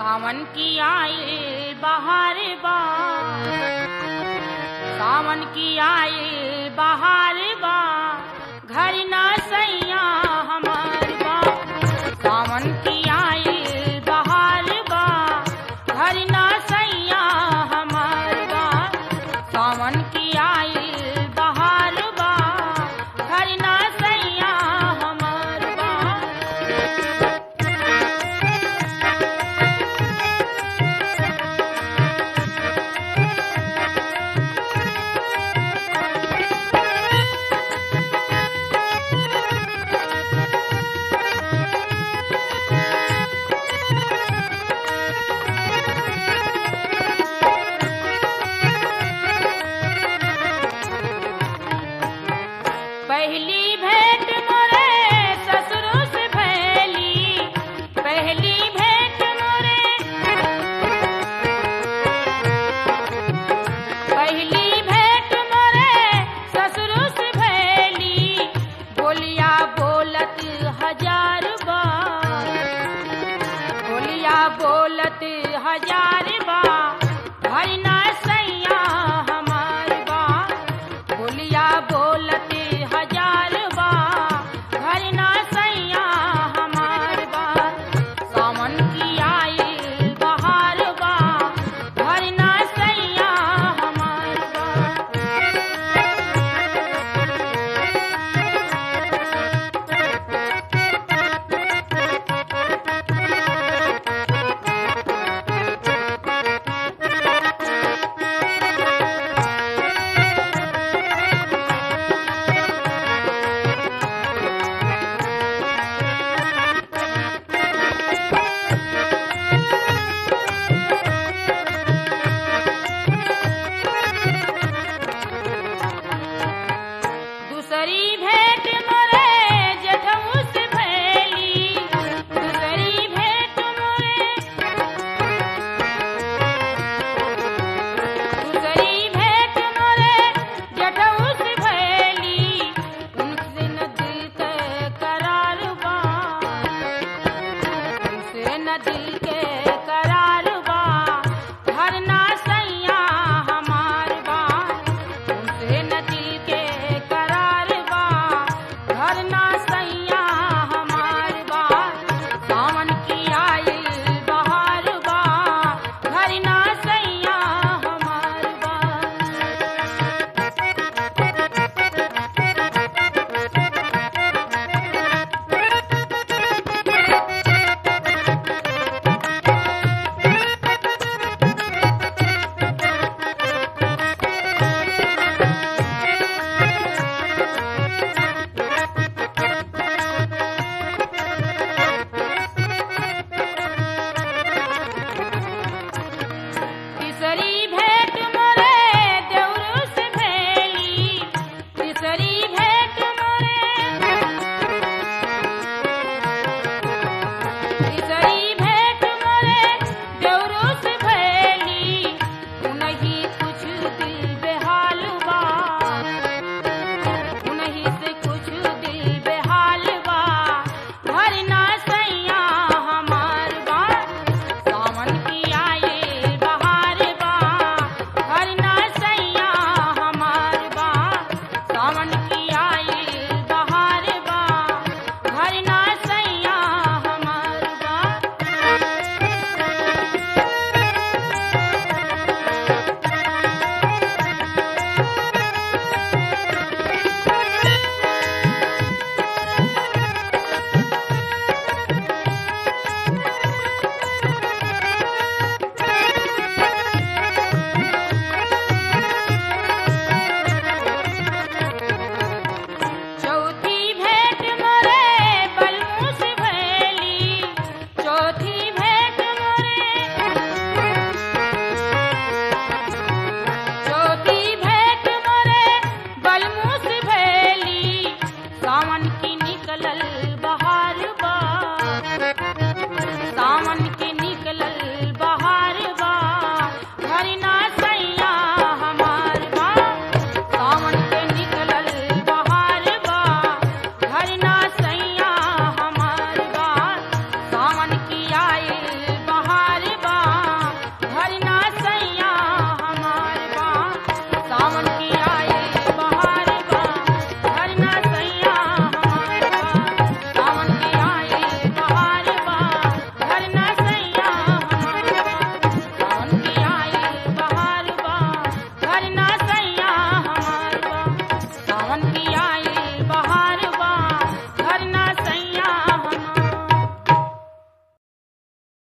सावन की आई बहार बा सावन की आई बहार बा घर न सैया हमार बा सावन की आई बहार बा घर न सैया हमार बा सावन की आई बहार बा घर न सैया हमार बा पहली भेंट मोरे ससुर से भैली पहली भेंट मोरे पहली भेंट मोरे ससुर से भैली बोलिया बोलत हजार बार बोलिया बोलत हजार बा भरना सैया हमार बा बोलिया बोलत हजार बा भरना सैया हमार बा सावन की आई बहार बा भरना सैया हमार बा दूसरी भेंट मोरे जेठऊ से भैली दूसरी भेंट मोरे दूसरी भेंट मोरे जेठऊ से भैली उनसे न दिल के करार बा उनसे न दिल के